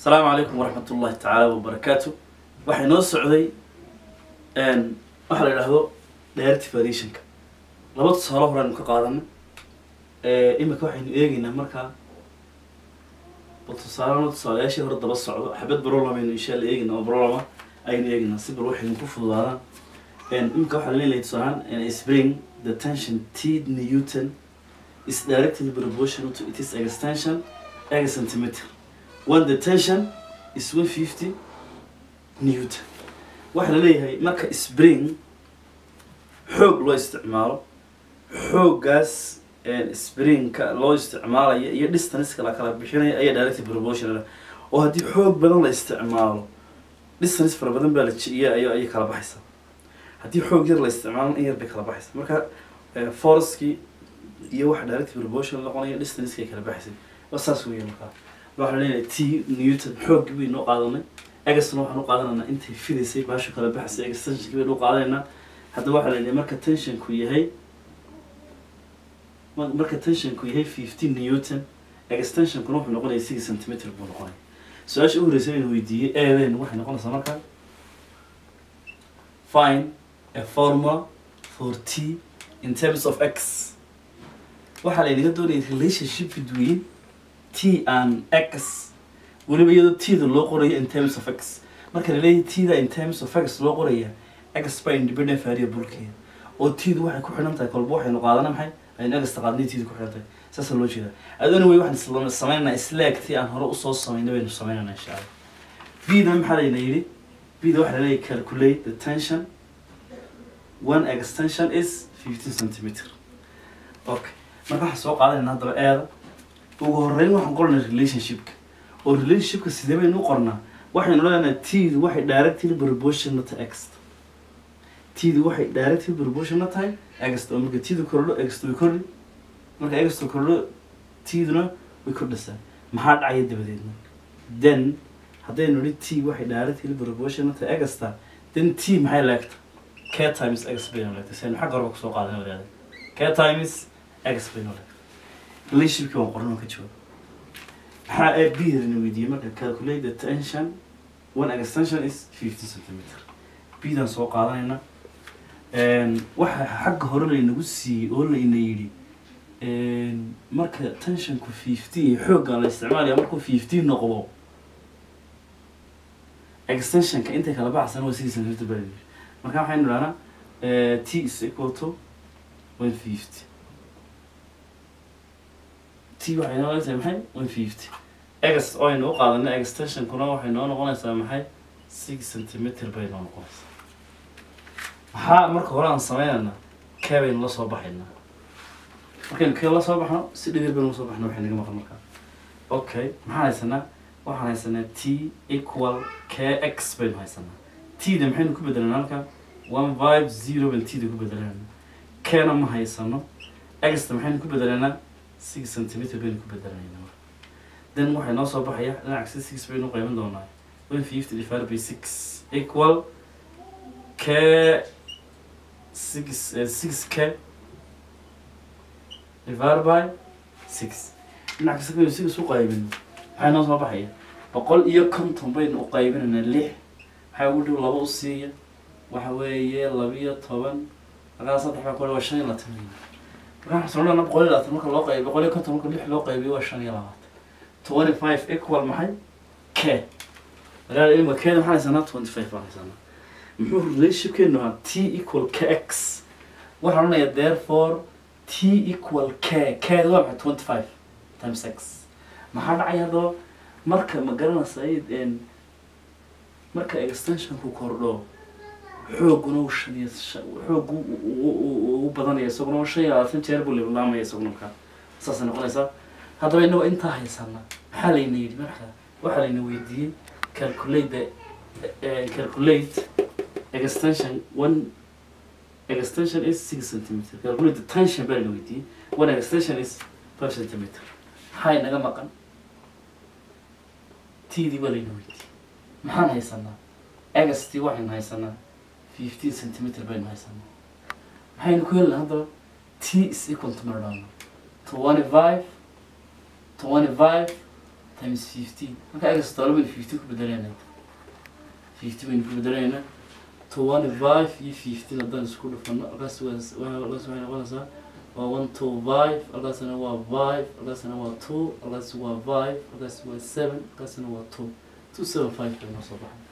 asalaamu calaykum waraxmat ullahi tacaala wabarakaatu waxay noo socday waxaa la idhaahdo directive variationka laba tusaale horeynu ka qaadana imika waxaynu eegeynaa markaa bal tusaalena tusaalayaashii hore daba socdo xabad brollam aynu insha alla eegeyna oo brollama aynu eegeynaa si bal waxaynu ku fududaadaan imika waxaa laleeyahay tusaalaan spring the tension t newton is directly proportional to its extension eg centimeter when the tension is 150 newton waxaa la leeyahay marka spring xoog loo isticmaalo xooggaas springka loo isticmaalayo iyo distance la kala bixinaya ayaa directly proportional oo haddii xoog badan la isticmaalo distance fara badan baa la jiiya ay ayay kala baxaysaa haddii xoog yar la isticmaalo in yar bay kala baxaysaa marka forcekii iyo waxa directly proportional noqonaya distance kay kala baxaysay waa saas weeye markaa waxaa leeyahay t newton xooggi baynu u qaadanay egasna waxaan u qaadanaynaa intay fidaysay baasha kala baxaysay extensionki baynu u qaadanaynaa haddaba waxaa leeyahay marka tensionku yahay marka tensionku yahay fifteen newton extensionkuna wuxuu noqonaya six centimeter buu noqonaya su-aasha u horeysa baynu weydiiyey eedeen waxay noqonaysaa marka find a formula for t in terms of x waxaa laynaga doonaya relationship between t and x weliba iyadoo t-da loo qorayo in terms of x marka laleeyahay t-da in terms of x loo qoraya x baa independent variablekeeda oo t-du waxay ku xidhan tahay kolba waxaynu qaadana maxay aynu egasta qaadnay t-da ku xidhan tahay saasa loo jeeda adoona wey waxaan samaynaynaa slaag tii aan hore usoo samaynay baynu samaynayna insha allah b-da maxaa layna yidhi b-da waxaa laleeyahay calculate the tension one extension is fifteen centimeter okay marka waxaan soo qaadanayna haddaba eeda ugu horeyn waxaan qoranay relationshipka oo relationshipka sidee baynu u qornaa waxaynu leenahay t-du waxay directly proportional to x t-du waxay directly proportional tahay x oo marka t-du kordho x way kordhi marka x kordho t-duna way kordhisaa maxaa dhacaya dabadeedna then haddaynu nihi t waxay directly proportional tahay x-ta then t maxay leegta k times x baynu leegtay saynu xagga horeba kusoo qaadanay wadaada k times x baynu leegtay relationshipkii waan qoran oo ka jawaab maxaa ee bidana weydiiyey marka calculate the tension one extension is fifteen centimeter bidan soo qaadanayna waxa xagga hore laynagu siiyey oo layna yidhi marka tensionku fifteen xooggan la isticmaalaya markuu fifteen noqdo extensionka intay kala baxsan waa six centimeter baa layidhi marka waxaynu idhahnaa t is equal to one fifty t waxay noo leedahay maxay one fifty egas oo aynu u qaadanay extensionkuna waxay noo noqonaysaa maxay six centimeter bay noo noqonaysaa maxaa marka hore aan sameynayna kee baynu la soo baxaynaa markaynu kee la soo baxno si dhibir baynu la soo baxna waxay naga maqan markaa okay maxaan haysanaa waxaan haysanaa t equal k x baynu haysanaa t da maxaynu ku bedelanaa halka one five zero baynu t da ku bedelanayna keena ma haysano x da maxaynu ku bedelanaa six centimeter baynu ku bedelanayna marka then waxay noo soo baxaya dhinaca si six baynu qayban doonaa one fifty divided by six equal k six uh, six k divided by six dhinac kasta baynu six u qaybino maxay noo soo baxaya boqol iyo konton baynu u qaybinaynaa lix maxaa ugu dhow laba u siiya waxa weeye labiyo toban markaa saddex baa kole waa shan iyo labaatan markaa waxaan soo boqol iyo labaatan marka loo qaybiyo boqol iyo konton marka lix loo qaybiyo waa shan iyo labaatan twenty five equal maxay k markaa imika keeda maxaan haysanaa twenty five baan haysanaa muxuu relationshipkeenu ahaa t equal k x waxaan odhanayaa therefore t equal k keeda waa maxay twenty five times x maxaa dhacaya haddaba marka ma garanaysa marka extensionku kordho xooguna u shan iyo xoog u badanaya isaguna shan iyo labaatan jeer buu lilaamaya isaguna markaa saasay noqonaysaa haddaba inagoo intaa haysana maxaa layna yidhi marka waxaa layna weydiiyey calculate the calculate extension one extension is six centimeter calculate the tension baa layna weydiiyey one extension is five centimeter maxaa inaga maqan tdii baa layna weydiiyey maxaan haysanaa egastii waxaynu haysanaa fifteen centimeter baynu haysanaa maxaynu ku helna haddaba t is equal to mardhano twenty five twenty five times fifteen marka egas todoba baynu fifty ku bedelayna fifty baynu ku bedelaynaa twenty five iyo fifteen haddaan isku dhufano halkaas waa halkaas waxay noqonaysaa waa one two five halkaasna waa five halkaasna waa two halkaas waa five halkaas waa seven halkaasna waa two two seven five bay noo soo baxay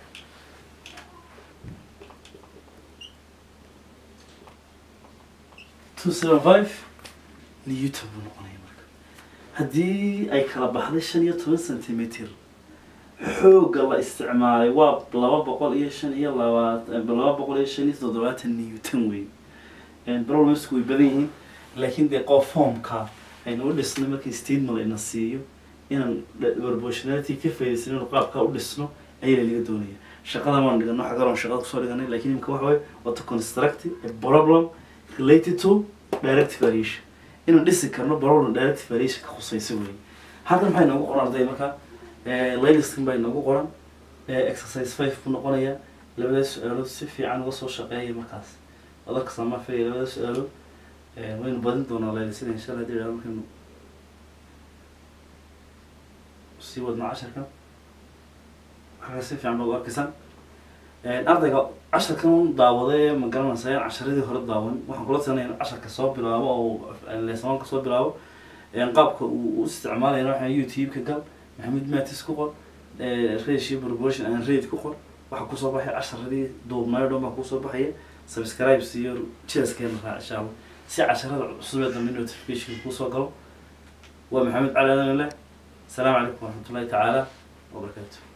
two seven five newton buu noqonaya marka haddii ay kala baxday shan iyo toban centimeter xoogga la isticmaalay waa laba boqol iyo shan iyo labaatan laba boqol iyo shan iyo toddobaatan newton wey problemsku way badan yihiin laakiin dee qof formka aynu u dhisnay markii statement layna siiyo inaan proportionality ka faa'iidaysan inuu qaabka u dhisno ayaa laga doonaya shaqada waan dhigano xagaroon shaqada kusoo dhiganay laakiin imika waxa waye waa to construct a problem related to direct variation inaan dhisi karno problem direct variation ka khusaysa wey halkan maxay noogu qoran arday marka layliskan baa inoogu qoran exercise five buu noqonayaa labada su-aalood si fiican uga soo shaqeeya markaas adarka samafaya labada su-aalood waynu badin doonaa laylisada insha allah hadii idhahdo markaynu sii wadno casharkan waxaa si fiican baad u arkaysaan ardayga casharkan daawade ma garanaysa in casharadii hore daawan waxaan kula talinaya in casharka soo bilaabo oo leesamaanka soo bilaabo qaabka uu u isticmaalayna waxaa youtube-ka gal maxamed matis ku qor ratio proportion and rate ku qor waxaa kusoo baxaya casharadii duubnayo dhan baa kusoo baxaya subscribes iyo jeeskeena raac insha allah si casharada cusub ee dambe notification kusoo galo waa maxamed cali adan leh السلام عليكم ورحمة الله تعالى وبركاته